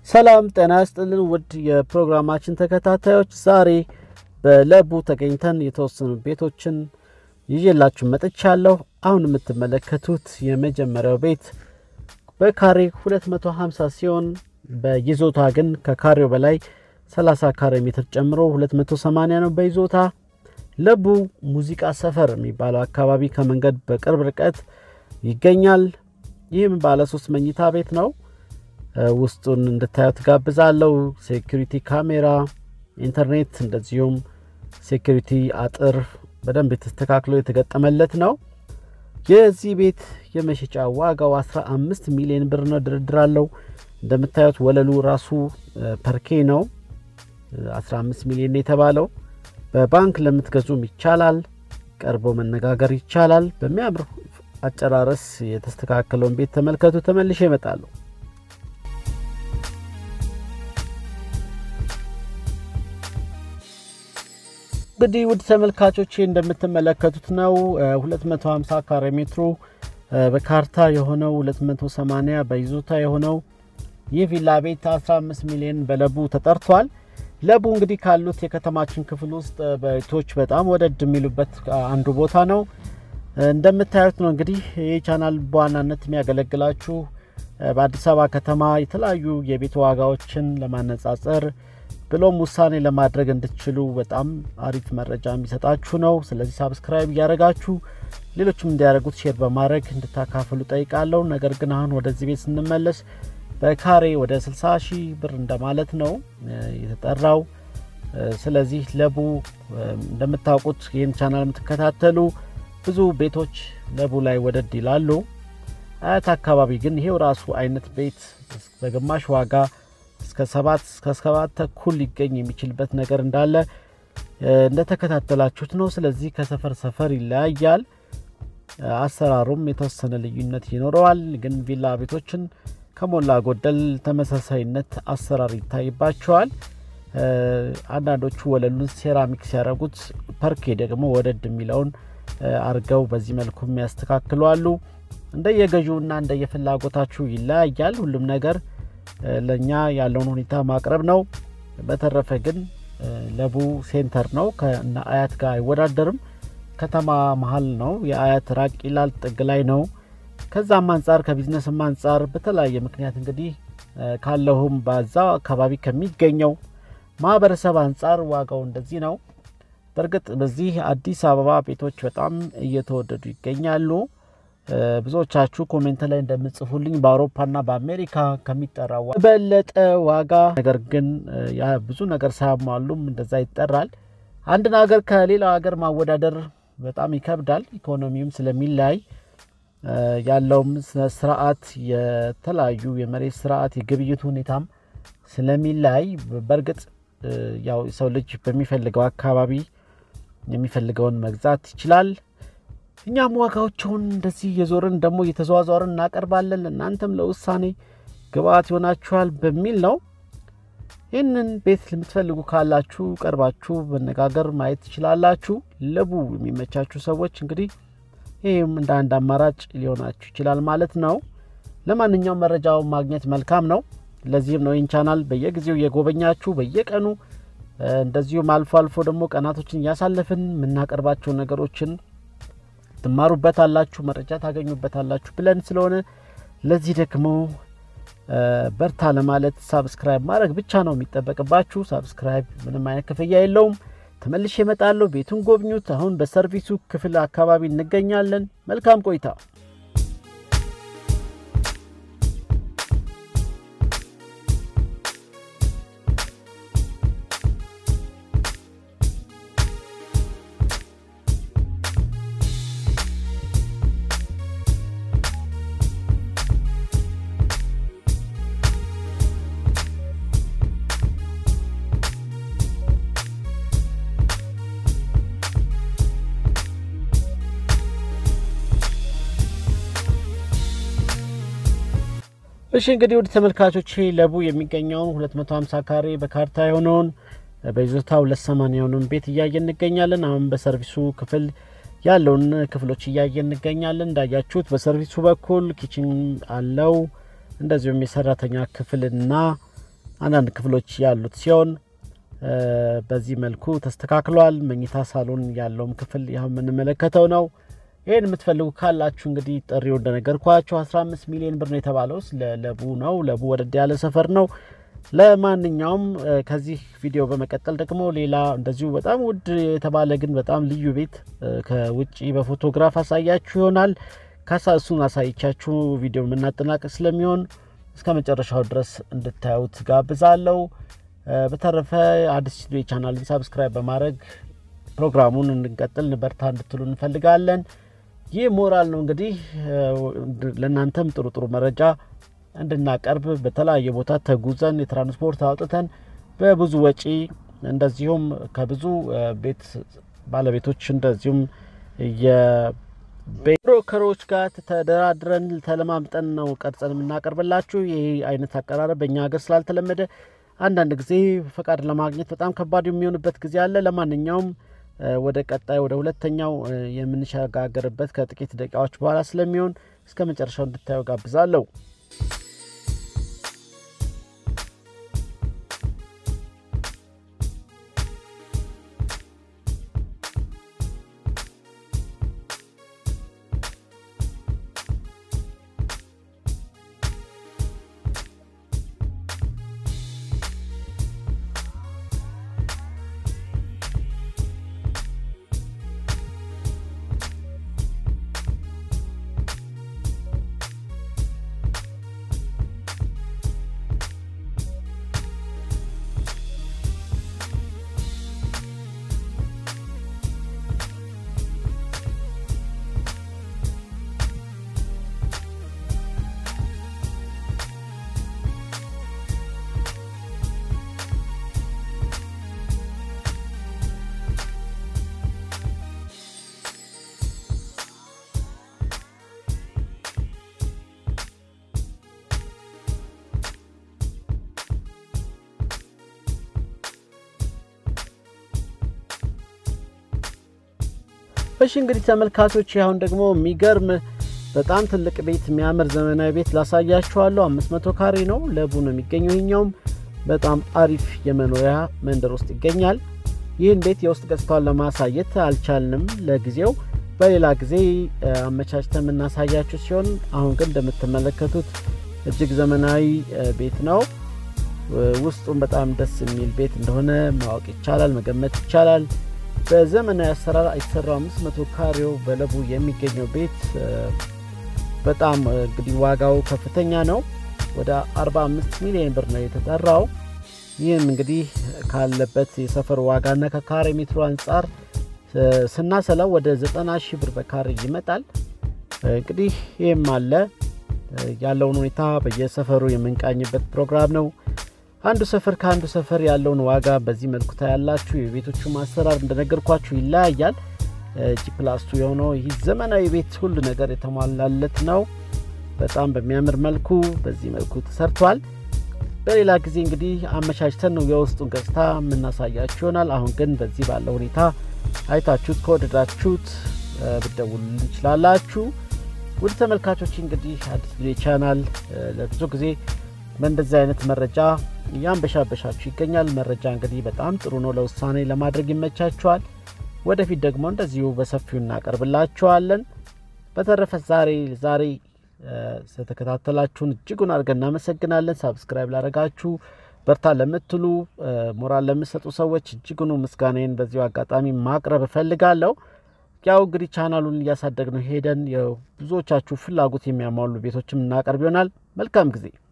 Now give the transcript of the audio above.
ሰላም ጤና ይስጥልን ውድ የፕሮግራማችን ተከታታዮች፣ ዛሬ በለቡ ተገኝተን የተወሰኑ ቤቶችን ይዤላችሁ መጥቻለሁ። አሁን የምትመለከቱት የመጀመሪያው ቤት በካሬ 250 ሲሆን በይዞታ ግን ከካሬው በላይ 30 ካሬ ሜትር ጨምሮ 280 ነው በይዞታ። ለቡ ሙዚቃ ሰፈር የሚባለው አካባቢ ከመንገድ በቅርብ ርቀት ይገኛል። ይህም ባለ ሶስት መኝታ ቤት ነው። ውስጡን እንድታዩት ጋብዛለሁ። ሴኩሪቲ ካሜራ፣ ኢንተርኔት እንደዚሁም ሴኩሪቲ አጥር በደንብ የተስተካክሎ የተገጠመለት ነው። የዚህ ቤት የመሸጫ ዋጋው 15 ሚሊዮን ብር ነው። ድርድር አለው። እንደምታዩት ወለሉ ራሱ ፐርኬ ነው። 15 ሚሊዮን የተባለው በባንክ ለምትገዙም ይቻላል። ቀርቦ መነጋገር ይቻላል። በሚያምር አጨራረስ የተስተካከለውን ቤት ተመልከቱ። ተመልሼ እመጣለሁ። እንግዲህ ውድ ተመልካቾቼ እንደምትመለከቱት ነው 250 ካሬ ሜትሩ በካርታ የሆነው 280 በይዞታ የሆነው ይህ ቪላ ቤት 15 ሚሊዮን በለቡ ተጠርቷል። ለቡ እንግዲህ ካሉት የከተማችን ክፍል ውስጥ ቤቶች በጣም ወደድ የሚሉበት አንዱ ቦታ ነው። እንደምታዩት ነው እንግዲህ ይህ ቻናል በዋናነት የሚያገለግላችሁ በአዲስ አበባ ከተማ የተለያዩ የቤት ዋጋዎችን ለማነጻጸር ብሎም ውሳኔ ለማድረግ እንድትችሉ በጣም አሪፍ መረጃ የሚሰጣችሁ ነው። ስለዚህ ሳብስክራይብ እያደረጋችሁ ሌሎችም እንዲያደርጉት ሼር በማድረግ እንድታካፍሉ ጠይቃለሁ። ነገር ግን አሁን ወደዚህ ቤት ስንመለስ በካሬ ወደ 60 ሺህ ብር እንደማለት ነው የተጠራው። ስለዚህ ለቡ እንደምታውቁት ይህን ቻናል የምትከታተሉ ብዙ ቤቶች ለቡ ላይ ወደድ ይላሉ። አያት አካባቢ ግን ይሄው ራሱ አይነት ቤት በግማሽ ዋጋ እስከ ሰባት እስከ ሰባት ተኩል ሊገኝ የሚችልበት ነገር እንዳለ እንደተከታተላችሁት ነው። ስለዚህ ከሰፈር ሰፈር ይለያያል። አሰራሩም የተወሰነ ልዩነት ይኖረዋል። ግን ቪላ ቤቶችን ከሞላ ጎደል ተመሳሳይነት አሰራር ይታይባቸዋል። አንዳንዶቹ ወለሉን ሴራሚክ ሲያደርጉት፣ ፐርኬ ደግሞ ወደድ የሚለውን አርገው በዚህ መልኩ የሚያስተካክሉ አሉ። እንደየገዢውና እንደየፍላጎታችሁ ይለያያል። ሁሉም ነገር ለእኛ ያለውን ሁኔታ ማቅረብ ነው። በተረፈ ግን ለቡ ሴንተር ነው። ከእነ አያት ጋር አይወዳደርም። ከተማ መሀል ነው። የአያት ራቅ ይላል፣ ጥግ ላይ ነው። ከዛም አንጻር ከቢዝነስም አንጻር በተለያየ ምክንያት እንግዲህ ካለሁም በዛው አካባቢ ከሚገኘው ማህበረሰብ አንጻር ዋጋው እንደዚህ ነው። በእርግጥ በዚህ አዲስ አበባ ቤቶች በጣም እየተወደዱ ይገኛሉ። ብዙዎቻችሁ ኮሜንት ላይ እንደምጽፉልኝ በአውሮፓና በአሜሪካ ከሚጠራ በለጠ ዋጋ ነገር ግን ብዙ ነገር ሳያሟሉም እንደዛ ይጠራል። አንድን ሀገር ከሌላው ሀገር ማወዳደር በጣም ይከብዳል። ኢኮኖሚውም ስለሚለያይ ያለውም ስርዓት የተለያዩ የመሬት ስርዓት የግብይት ሁኔታም ስለሚለያይ በእርግጥ ያው የሰው ልጅ በሚፈልገው አካባቢ የሚፈልገውን መግዛት ይችላል። እኛም ዋጋዎቸውን እንደዚህ እየዞርን ደግሞ እየተዘዋዘርን እናቀርባለን። እናንተም ለውሳኔ ግብአት ይሆናችኋል በሚል ነው። ይህንን ቤት የምትፈልጉ ካላችሁ ቀርባችሁ መነጋገር ማየት ትችላላችሁ። ለቡ የሚመቻችሁ ሰዎች እንግዲህ ይህም እንደ አንድ አማራጭ ሊሆናችሁ ይችላል ማለት ነው። ለማንኛውም መረጃውን ማግኘት መልካም ነው። ለዚህም ነው ይህን ቻናል በየጊዜው እየጎበኛችሁ በየቀኑ እንደዚሁም አልፎ አልፎ ደግሞ ቀናቶችን እያሳለፍን የምናቀርባቸው ነገሮችን ትማሩበታላችሁ፣ መረጃ ታገኙበታላችሁ ብለን ስለሆነ ለዚህ ደግሞ በርታ ለማለት ሳብስክራይብ ማድረግ ብቻ ነው የሚጠበቅባችሁ። ሳብስክራይብ ምንም አይነት ክፍያ የለውም። ተመልሼ እመጣለሁ። ቤቱን ጎብኙት። አሁን በሰርቪሱ ክፍል አካባቢ እንገኛለን። መልካም ቆይታ። እሺ እንግዲህ ወደ ተመልካቾች ለቡ የሚገኘውን 250 ካሬ በካርታ የሆነውን በይዞታ 280 የሆነውን ቤት እያየን እንገኛለን። አሁን በሰርቪሱ ክፍል ያለውን ክፍሎች እያየን እንገኛለን። እንዳያችሁት በሰርቪሱ በኩል ኪችን አለው። እንደዚሁም የሰራተኛ ክፍልና አንዳንድ ክፍሎች ያሉት ሲሆን በዚህ መልኩ ተስተካክሏል። መኝታ ሳሎን ያለውም ክፍል ያው የምንመለከተው ነው። ይህን የምትፈልጉ ካላችሁ እንግዲህ ጥሪው እንደነገርኳችሁ 15 ሚሊዮን ብር ነው የተባለው ለለቡ ነው። ለቡ ወደድ ያለ ሰፈር ነው። ለማንኛውም ከዚህ ቪዲዮ በመቀጠል ደግሞ ሌላ እንደዚሁ በጣም ውድ የተባለ ግን በጣም ልዩ ቤት ከውጭ በፎቶግራፍ አሳያችሁ ይሆናል። ካሳ እሱን አሳይቻችሁ ቪዲዮ የምናጠናቀቅ ስለሚሆን እስከ መጨረሻው ድረስ እንድታዩት ጋብዛለሁ። በተረፈ አዲስ ስቱዲዮ ቻናልን ሳብስክራይብ በማድረግ ፕሮግራሙን እንድንቀጥል በርታ እንድትሉ እንፈልጋለን። ይህ ሞራል ነው እንግዲህ ለእናንተም ጥሩ ጥሩ መረጃ እንድናቀርብ በተለያየ ቦታ ተጉዘን የትራንስፖርት አውጥተን በብዙ ወጪ እንደዚሁም ከብዙ ቤት ባለቤቶች እንደዚሁም የብሮከሮች ጋር ተደራድረን ተለማምጠን ነው ቀርጸን የምናቀርብላችሁ። ይህ አይነት አቀራረብ በእኛ ሀገር ስላልተለመደ አንዳንድ ጊዜ ፈቃድ ለማግኘት በጣም ከባድ የሚሆንበት ጊዜ አለ። ለማንኛውም ወደ ቀጣይ ወደ ሁለተኛው የምንሸጋገርበት ከጥቂት ደቂቃዎች በኋላ ስለሚሆን እስከ መጨረሻው እንድታየው ጋብዛለሁ። እሺ እንግዲህ ተመልካቾች አሁን ደግሞ የሚገርም በጣም ትልቅ ቤት የሚያምር ዘመናዊ ቤት ላሳያችኋለሁ። 500 ካሬ ነው። ለቡ ነው የሚገኘው። ይሄኛውም በጣም አሪፍ የመኖሪያ መንደር ውስጥ ይገኛል። ይህን ቤት የውስጥ ገጽታውን ለማሳየት አልቻልንም ለጊዜው። በሌላ ጊዜ አመቻችተን የምናሳያችሁ ሲሆን አሁን ግን እንደምትመለከቱት እጅግ ዘመናዊ ቤት ነው። ውስጡም በጣም ደስ የሚል ቤት እንደሆነ ማወቅ ይቻላል፣ መገመት ይቻላል። በዘመናዊ አሰራር የተሰራው 500 ካሬው በለቡ የሚገኘው ቤት በጣም እንግዲህ ዋጋው ከፍተኛ ነው። ወደ 45 ሚሊዮን ብር ነው የተጠራው። ይህም እንግዲህ ካለበት የሰፈር ዋጋና ከካሬ ሜትሩ አንጻር ስናሰላው ወደ 90 ሺህ ብር በካሬ ይመጣል። እንግዲህ ይህም አለ ያለውን ሁኔታ በየሰፈሩ የምንቃኝበት ፕሮግራም ነው። አንዱ ሰፈር ከአንዱ ሰፈር ያለውን ዋጋ በዚህ መልኩ ታያላችሁ። የቤቶቹ ማሰራር እንደነገርኳችሁ ይለያያል። ጂፕላስቱ የሆነው ይህ ዘመናዊ ቤት ሁሉ ነገር የተሟላለት ነው። በጣም በሚያምር መልኩ በዚህ መልኩ ተሰርቷል። በሌላ ጊዜ እንግዲህ አመቻችተን ነው የውስጡን ገጽታ የምናሳያችሁ ይሆናል። አሁን ግን በዚህ ባለው ሁኔታ አይታችሁት ከወደዳችሁት ብደውሉ እንችላላችሁ። ውድ ተመልካቾች እንግዲህ አዲስ ቪዲዮ ቻናል ለብዙ ጊዜ በእንደዚህ አይነት መረጃ እያንበሻበሻችሁ ይገኛል። መረጃ እንግዲህ በጣም ጥሩ ነው፣ ለውሳኔ ለማድረግ ይመቻችኋል። ወደፊት ደግሞ እንደዚሁ በሰፊው እናቀርብላችኋለን። በተረፈ ዛሬ ዛሬ ስለተከታተላችሁን እጅጉን አድርገን እናመሰግናለን። ሳብስክራይብ ላደረጋችሁ፣ በርታ ለምትሉ፣ ሞራል ለምሰጡ ሰዎች እጅጉኑ ምስጋናዬን በዚሁ አጋጣሚ ማቅረብ እፈልጋለሁ። ያው እንግዲህ ቻናሉን እያሳደግ ነው ሄደን ብዙዎቻችሁ ፍላጎት የሚያሟሉ ቤቶችም እናቀርብ ይሆናል። መልካም ጊዜ